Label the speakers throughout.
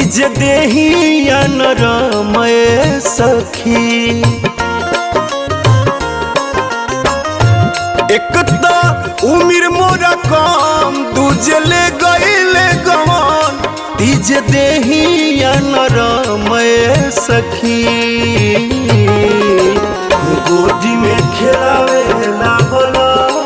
Speaker 1: तीज देहिया नरमय सखी एक त उमिर मोरा कम दूजले गईले गवन तीज देहिया नरमय सखी गोदी में खेलावेला बोला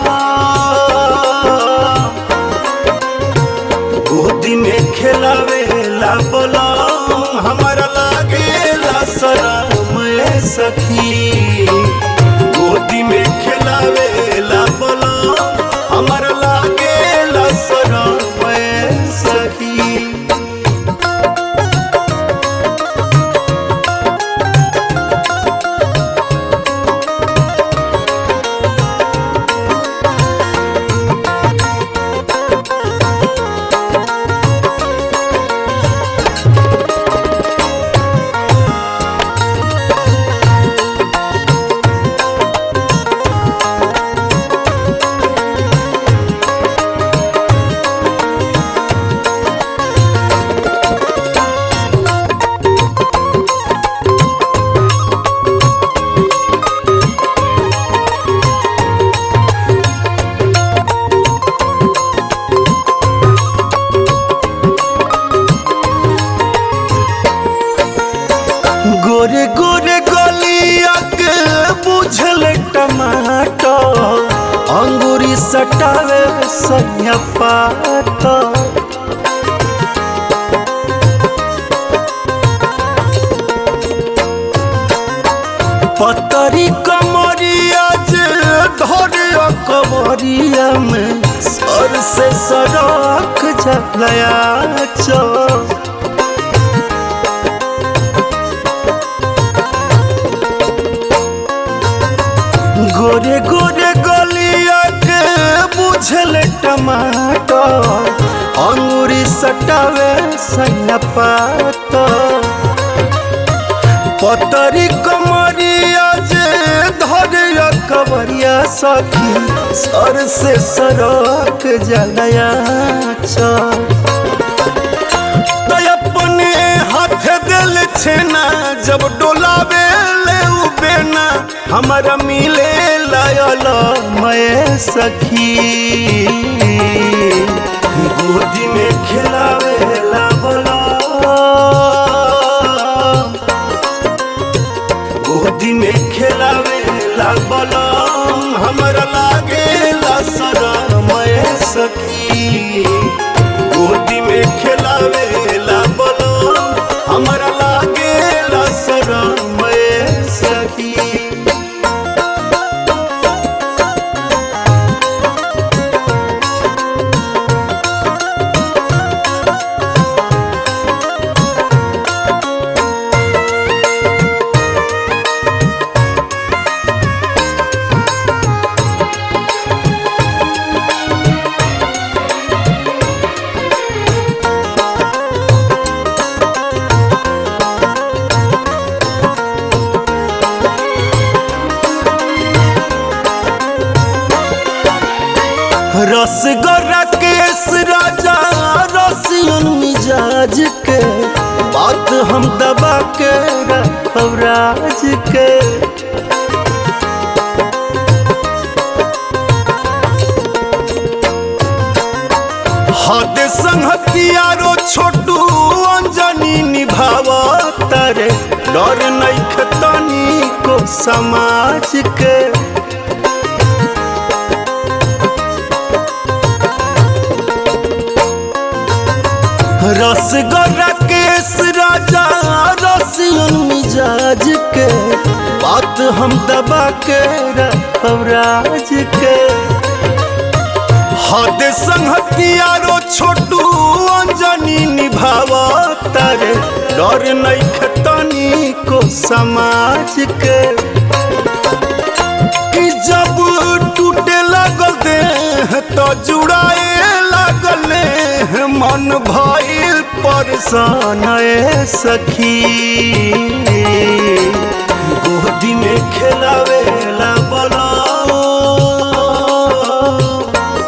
Speaker 1: गोदी में खेलावेला बोला हमारा लागेला शरमय सखी गोदी में खेलावेला बोला हमारा लागेला शरमय सखी गोरे गोरे गलिया के बुझल टमाटर अंगूरी सटावे सैया पात पतरी कमरिया जे धरे कमरिया में सर से सड़क जलया चौ गोरे गोरे गलिया के बुझल टमाटर अंगूरी सटावे सैया पात पतरी कमरिया जे धरे कबरिया सखी सर से सरक जलया चल अपने हाथ दिल छेना जब डोलावे ले उ बेना हमारा मिले लायल मैं सखी गोदी में खिलावे ला बोला गोदी में खिलावे ला बोला हमारा लागे ला शरमय सखी गोदी में खिलावे ला बोलो हमारा लागे ला शरमय सखी रसगोरा केस राजा रसियन मिजाज के बात हम दबा के रखब राज के हद संहतियारो छोटू अंजनी निभाव तारे डर नहीं खतनी को समाज के रसगोरा केस राजा रसियन मिजाज के बात हम दबा के रखब राज के हद संहतियारो छोटू अंजनी निभाव तारे डर नहीं खतनी को समाज के कि जब टूटे लगल देह तो जुड़ाए लगल है मन भइल परेशान ए सखी गोदी में खेलावे ला बोला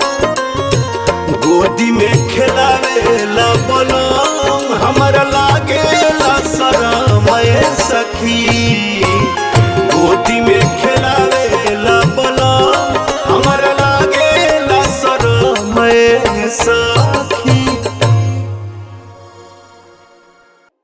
Speaker 1: गोदी में खेलावे ला बोला हमरा लागे सखी गोदी में खे